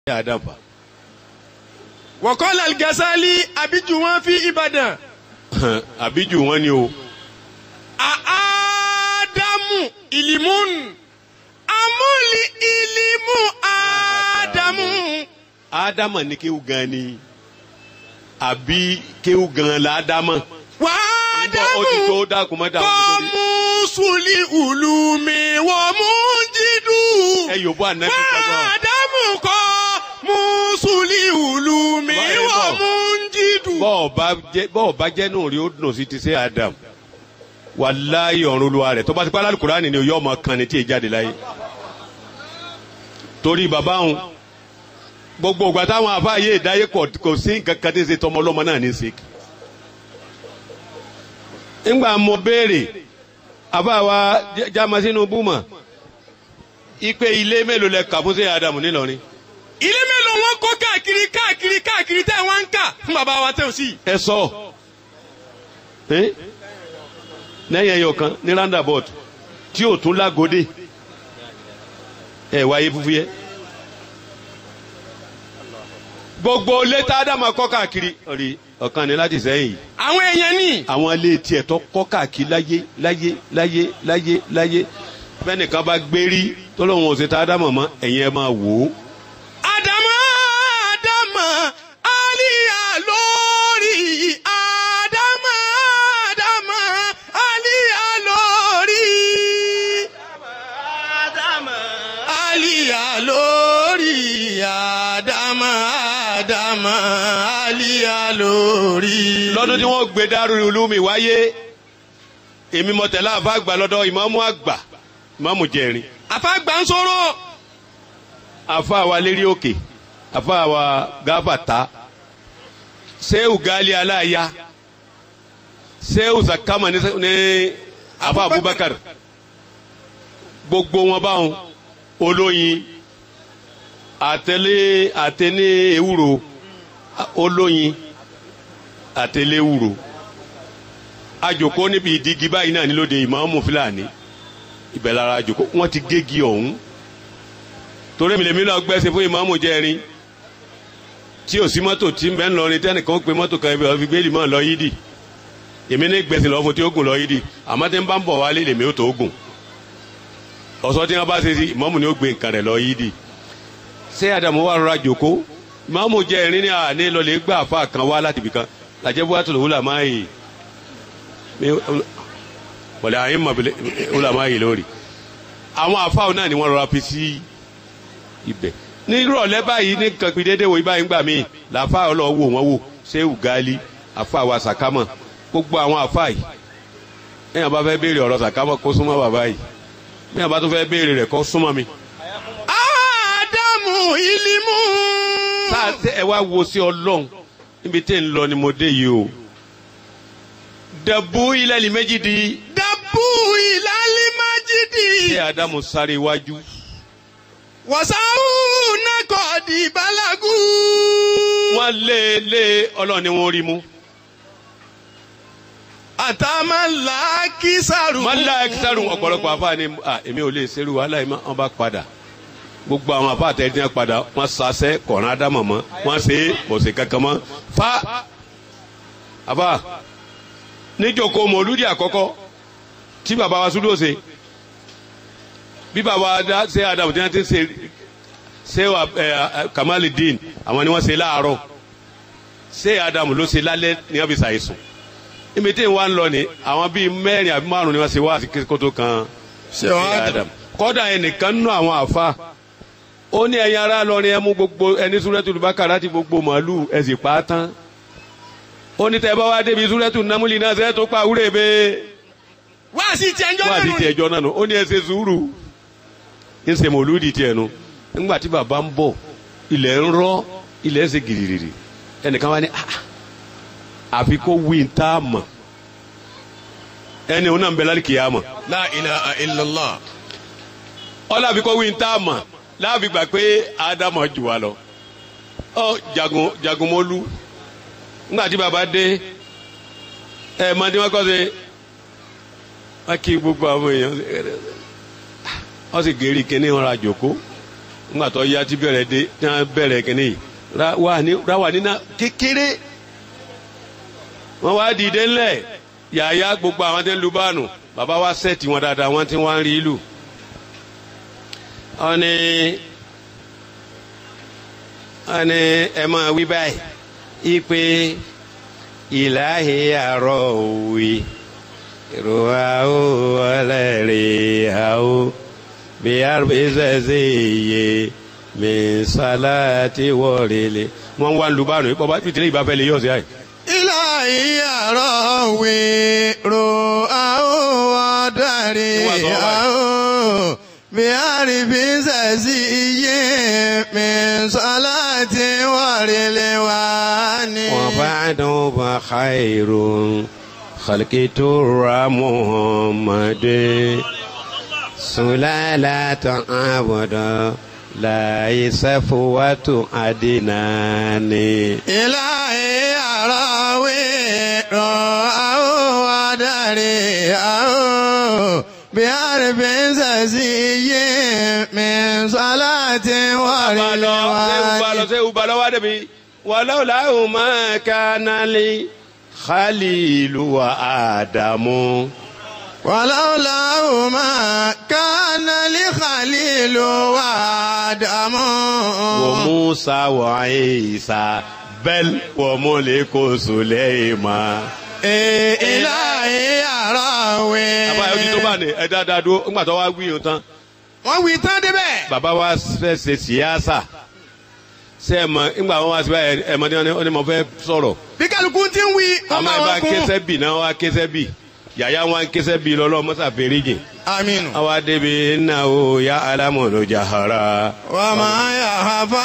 àdàbà. wọ́kọ́lá gẹ́sálí àbíjú wọn fi ìbàdàn. àbíjù wọn ni o. àádámù ìlímùn amúlì ìlímù àádámù. ádámà ní kéwù gan ni àbí kéwù gan la ádámà. wà á ó ti tó dámù dákun mọ́ dáhùn kọ́ nítorí. mú sùlì ùlùmí wọ́n mú jídù. ẹ yòówó ànábì sọgbọn. Àdámù kọ́ mú sùlì ùlùmí Báyìí bọ̀. wọ́n mú jídù. bọ́ọ̀ bá jẹ́ bọ́ọ̀ bá jẹ́ náà rí ó dùn sí ti ṣe Adam wàláyé ọ̀run olúwa rẹ̀ tó bá ti pa lálùkùránì ni yóò máa kan ní tí ì jáde láyé torí bàbá òun gbogbo ìgbà táwọn àfáàyè ìdáyé kò kò sí nǹkan kan tí ń ṣe tọmọ ọlọ́mọ náà ní í ṣe. ńgbà mo béèrè àfáàwa jamasinu búmọ̀ ipe ilé mélòó lẹ kà fún ṣe Adam nílọrin ilé mélòó wọn kọ́ káàkiri káàkiri káàkiri tẹ́ wọ́n ń kà fún bàbá wa tẹ́ ò sí. ẹ sọ ẹ lẹ́yìn ẹyọ kan ní roundabout tí ò tún lágòdè ẹ wáyé fúfú yẹ gbogbo létà ádámà kọ́ káàkiri ọ̀rí ọ̀kan ní láti sẹ́yìn àwọn èèyàn ní. àwọn ilé tiẹ̀ tó kọ́ káàkiri láyé láyé láyé láyé láyé bẹ́nìkan bá gbérí tó lóun ò ṣe tá ádámà mọ́ ẹ̀yin ẹ máa wò ó Àdámà Àdámà Àlíyà lórí Àdámà Àdámà Àlíyà lórí. Àlíyà lórí Àdámà Àdámà Àlíyà lórí. lọ́dún tí wọ́n gbé Darul Ulumi wáyé èmi mọ̀tẹ́lá àfa àgbà lọ́dọ̀ ìmáàmù àgbà ìmáàmù jẹ̀rin àfàgbà ń sọ̀rọ̀. àfa wa lérí òkè àfa wa gábàtà sẹ́wù gali aláya sẹ́wù zakama ní ní àfa Abubakar gbogbo wọn báwọn olóyin àtẹlé àtẹlé ewúro olóyin àtẹlé ewúro àjòkó níbi ìdígi báyìí náà nílòdì ìmáàmù Fúlàní ibẹ̀ lára àjòkó wọ́n ti gégi ọ̀hún torí mi lèmi náà gbẹ́sẹ̀ fún ìmáàmù jẹ́rin tí ò sí mọ́tò tí ń bẹ́ ń lọrin tẹ́nìkan ó pe mọ́tò kan ibi ọ̀fi gbélé mọ́ lọ yídì èmi ní gbẹ̀sẹ̀ lọ́wọ́ fún tí ó gùn lọ yídì àmọ́ tí ń bá ń bọ̀ wálé lèmi ó tó gùn ọ̀sọ́ tí wọ́n bá ṣe sí ìmáàmù ni ó gbé nǹkan rẹ̀ lọ yídì ṣé Àdàmú wà rọra jòkó ìmáàmù jẹ́rin ní àní lọlẹ̀ gbà àfa kan wá láti ibìkan làjẹ́ bó wàtò lòwúlà máa yìí wọ̀lẹ̀ àyín mọ̀bìlẹ̀ wúlà máa yìí lórí àwọn àfáwọn náà ni wọ́n rọra fi sí ibẹ̀ ní ìrọ̀lẹ́ báyìí ní nǹkan pin déédéé wo ibà ń gbà mí làáfà ọlọ́wọ́ wò wọ́n wò ṣéwù gáálí àfà wa sàkámọ̀ gbogbo àwọn àfà yìí ẹ̀yàn bá fẹ́ béèrè ọ̀rọ̀ sàkámọ̀ kó súnmọ́ bàbá yìí ẹ̀yàn bá tún fẹ́ béèrè rẹ̀ kó súnmọ́ mi. Ádámù ìlímù. sáà tẹ ẹ wá wo sí ọlọ́run níbi tẹ́ ń lọ ni mo dé yìí o dẹ̀bú ilẹ̀ ní méjì di Dàbú ìlàlí májídì. ṣé Ádámù sáré iwájú Wàsáwù nàkọ̀ di balagu. wọ́n lé lé ọlọ́run ni wọ́n rí mú. Àtàmàlà kìsàrù. mọ́lá ẹ̀kísàrùn ọ̀pọ̀lọpọ̀ àfáà ni à èmi ò lè ṣerú wàhálà yìí wọ́n bá padà gbogbo àwọn àfáà tẹ̀ dín padà wọ́n sasẹ́ kọ̀ọ̀rán ádámọ̀ mọ́ wọ́n ṣe é kò sí kankan mọ́ fa àfáà níjòkó mọ̀lúdì àkọ́kọ́ tí bàbá wa súdò ṣe bí bàbá wa dá ṣe àdàmù tí wọ́n ti ń ṣe ṣe wà ẹ Kamalidin àwọn ni wọ́n ṣe láàárọ̀ ṣe àdàmù ló ṣe lálẹ́ ní wọ́n fi ṣàìsùn ibi tí wọ́n ń lọ ni àwọn bíi mẹ́rin àbí márùn ni wọ́n ṣe wá àti kótó kan Ṣé wàá dùn? Adam kọ́dà ẹnìkan nù àwọn àfa ó ní ẹ̀yin ará lọrin ẹ mú gbogbo ẹni súrẹ́tù lùbákà láti gbogbo màálù ẹ sì pa á tán ó ní tẹ́ bá wá débi súrẹ́tù námúlì náà ṣe é tó pa àwúrẹ́ bẹ́ẹ̀ Wá sí ti ẹjọ́ wá lẹ́nu àti ni. tiẹ̀ jọ náà nù ó ní ẹ ṣe sùúrù ń ṣe mòlúdì tiẹ̀ nu nígbà tí bàbá ń bọ̀ ilẹ̀ ń rọ́ ilẹ̀ ń ṣe gìrìrì ẹnìkan wá ní "Ah, àfi kó wí ń tá a mọ̀ ẹni òun náà ń bẹ lálẹ́ kìí àmọ̀ La ilaha illallah. ọlọ́àfi kó wí ń tá a mọ̀ láàfi gbà pé ádámọ̀ jù wá lọ ọ jagun jagunmọ́lú nígbà tí bàbá dé ẹ mọ tí wọ́n kọ́ ṣe wọ́n kí gbogbo àwọn èèyàn wọ́n sì gèrè kíní wọn ra jòkó nígbà tó yá tí bẹ̀rẹ̀ dé tí wọ́n bẹ̀rẹ̀ kínní yìí ráwà nínà kékeré wọ́n wá dìde ńlẹ̀ yàyà gbogbo àwọn tí ń lu báànù bàbá wa sẹ́ẹ̀tì wọn dáadáa wọ́n ti wá ń rí ìlú. wọ́n ní wọ́n ní ẹ máa wí báyìí ipe ìlàhí àrọ̀ òwe ìrora ó ọlẹ́rìí àó bí àrùbíṣẹ́sẹ́ iye mi sálátì wọ̀rẹ́lẹ̀ wọ́n wá ń lu báànù bàbá tìtìlẹ́ ìbáfẹ́ lè yọ̀ sí àyè. ilahi arawi ro ao adari ao bi arifi sasi iye min salati warile wani. وبعد فخير خلق ترى محمد سلالة عبد لا يسفوة أدناني ilahi arawi ro ao adari ao bi arifi sasi iye min salati warile wani. سيو بالو ودبي ولولا ما كان لي خليل وآدم ولولا ما كان لخليل وآدم وموسى وعيسى بل وملك سليمان إيه إلهي أراوي àbá ẹni tó bá ní ẹ dáadáa dúró ńgbà tó wá wí yìí tán wọ́n wí tán débẹ̀. bàbá wa fẹ́ ṣe síyáṣà ṣe ẹ mọ ńgbà wọn wá sí báyìí ẹ mọ ní wọn ní mo fẹ́ sọ̀rọ̀ bí kálukú ti ń wí wọ́n àmọ́ máa ẹ bá wọ́n kún. kẹsẹ́ bì náà wá kẹsẹ́ bì yàyà wọn kẹsẹ́ bì lọ́lọ́ mọ́sá fèrèjì aminu. àwa débi iná o ya alámọ̀lò jahara. wà á máa yà á fà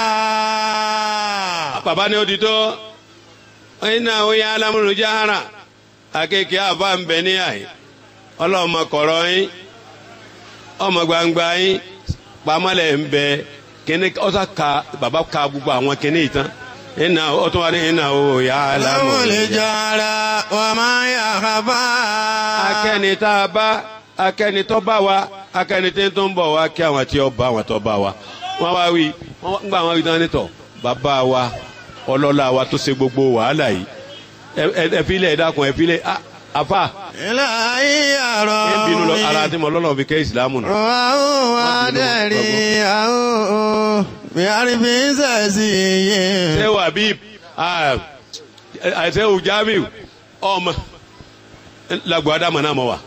bàbá ni ó di tó iná o ya alámọ̀lò jahara akéèké àbá ń bẹ ní àyè ọlọ́mọ kọ̀rọ̀ yín ọmọ gbangba yín pamọ́lẹ̀ ń bẹ kíní ọ̀sà ka bàbá ka gbogbo àwọn kíní yìí tán iná ọtún wa ní iná o ya láwọn alámọ̀lò lè jahara. jara wà á máa yà á fà. akẹ́ni tá a bá akẹ́ni tó bá wa akẹ́ni tí tó ń bọ̀ wá kí àwọn tí ó bá àwọn tó bá wa wọ́n wá wí wọ́n gbà wọ́n wí tán nítọ̀ bàbá wa ọlọ́lá wa tó ṣe gbogbo wàhálà yìí ẹ- ẹ ẹ filẹ̀ ẹ dákun ẹ filẹ̀ a- àfà ilahi ẹ ń bínú lọ ara arawi tí mo lọ́nà fi kẹ́ ìsìlámù nù. ro ao adari ao bí arifi sẹ́sì yé. ṣé wà bí àṣẹ òjàmíù ọmọ làgbọ́ adamu náà mọ̀ wá.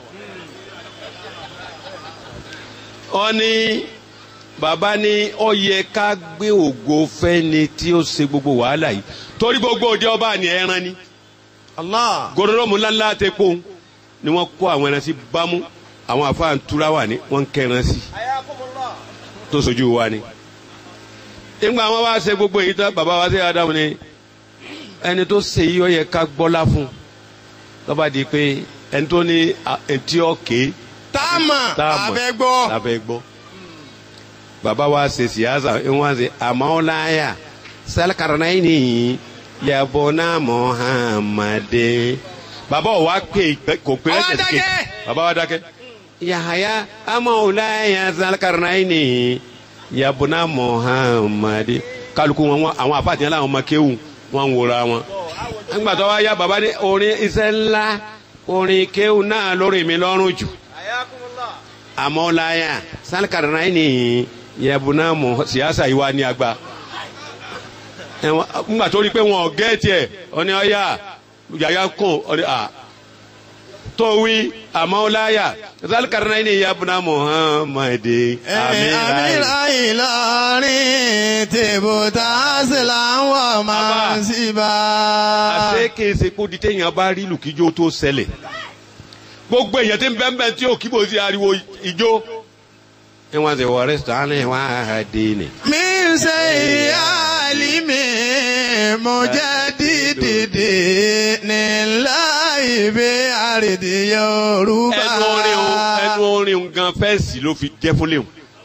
wọ́n ní bàbá ní ó yẹ ká gbé ògo fẹ́ni tí ó ṣe gbogbo wàhálà yìí torí gbogbo òde ọba ni ẹran ni Allah. gòdòdòmù ńláńlá tẹ kó ni wọ́n kó àwọn ẹran sí bámú àwọn àfáà ń túra wà ní wọ́n ń kẹran sí tó sojú wa ni. nígbà wọn wá ṣe gbogbo èyí tán bàbá wa ṣe Ádámù ni ẹni tó ṣe yìí ó yẹ ká gbọ́lá fún lọ́ba di pé ẹni tó ní à- etí ọ̀kẹ́ táàmà táàmù abẹ́gbọ́. lábẹ́ gbọ́. bàbá wa ṣe síyáṣà wọn ṣe àmọ́láyà sálkàrnáìní yabona Muhammade. bàbá wa pè kò pé Ó wá ẹsẹ̀ ké dákẹ́. bàbá wa dákẹ́. yahaya amọ́láyà sálkàrnáìní yabona Muhammade. kálukú wọn wọn- àwọn àfàtìyàn làwọn ọmọ kéwù wọn ń wòra wọn. nígbà tó wá yá bàbá ní orin iṣẹ́ ńlá orin kéwù náà lórí mi lọ́rùn jù amọ́láyà sálkàrnáìní yẹ̀bùnà mọ̀ síyáṣà yìí wá ní agba. ẹ̀wọ̀n ńgbà tó rí pé wọn ò gẹ́ẹ̀tì ẹ̀ ọ̀ní ọ̀yà yàyà kùn ọ̀ní à tó wí amọ́láyà sálkàrnáìní yẹ̀bùnà Muhammadi amíláyà. amira Ìlọrin tèbútà síláwọ̀ máa ń síbà. àṣé kése kó di téèyàn bá rí lùkíjó tó ṣẹlẹ̀ gbogbo èèyàn tí ń bẹ́ẹ̀ bẹ́ẹ̀ tí ò kíbo sí ariwo ijó. ẹ wọ́n ti wọ rẹ́sítọ́ránì wá dé ni. mi ń ṣe ìyáàlì mi mo jẹ́ dídìdì nílá ìbí àrèdè Yorùbá. ẹnu orin o ẹnu orin o gan fẹ́ẹ̀sì ló fi jẹ́ fún léwu.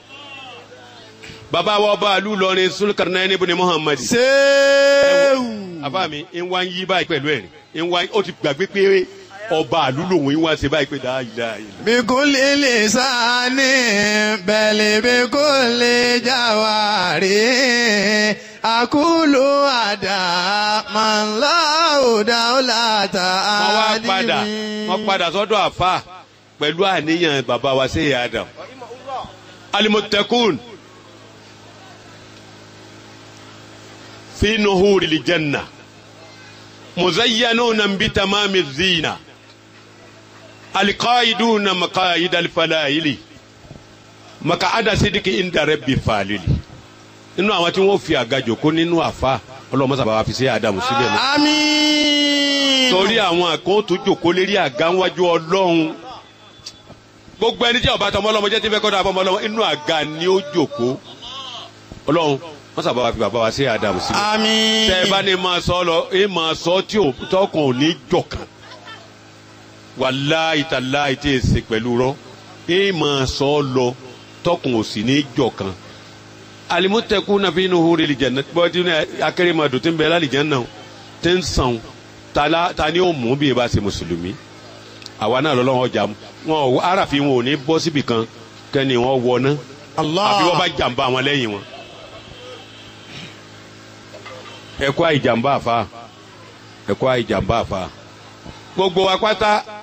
bàbá wa ọba àlù lọrin Sulkarnaini ibn Muhammad. Ṣéwù. àbá mi ń wá ń yí báyìí pẹ̀lú ẹ̀rín ń wá ó ti gbàgbé pé ọba àlú lòun yín wá ṣe báyìí pé dáa ìlà ìlà. بكل لسان بل بكل جواري أقول أداء من له دولة wọ́n wá padà wọ́n padà sọ́dọ̀ àfa pẹ̀lú àníyàn bàbá wa sí ìyá Adam. alimọ̀tẹ́kùn fi nuhuri lijanna muzayyanuna bi tamami zina alqaiduna maqaid alfalaili maqaada sidiki inda rabbi falili nínú àwọn tí wọ́n fi àga jòkó nínú àfa ọlọmọsàbà wa fi sí Adam síbẹ̀ náà آمين torí àwọn kan tó jòkó lérí àga ńwájú ọlọ́run gbogbo ẹni tí ọba tọmọ ọlọmọ jẹ tí fẹ́ kọdọ àbọmọ ọlọmọ inú àga ni ó jòkó ọlọ́run wọn sábà wá fi bàbá wa sí Ádámù síbi آمين tẹ ẹ bá ní máa sọ lọ ẹ máa sọ tí ò tọkàn ò ní jọkàn wàláhì tàláhì tí ì ṣe pẹ̀lú rọ ẹ máa sọ lọ tọkàn ò sì ní jọkàn alimutekuna fi nuhuri lijanna bọ́dí ní akérèmọdò tí ń bẹ lálìjánná tí ń sàn tala ta ni ó mú bí e bá ṣe mùsùlùmí àwa náà lọ́lọ́wọ́ ọjà wọn ò aráàfin wọn ò ní bọ́ síbi kan kẹ́ni wọn wọ ná الله àfi wọ́n bá jàǹbá wọn lẹ́yìn wọn. ẹ̀kọ́ àìjàǹbá àfa ẹ̀kọ́ àìjàǹbá àfa gbogbo wa pátá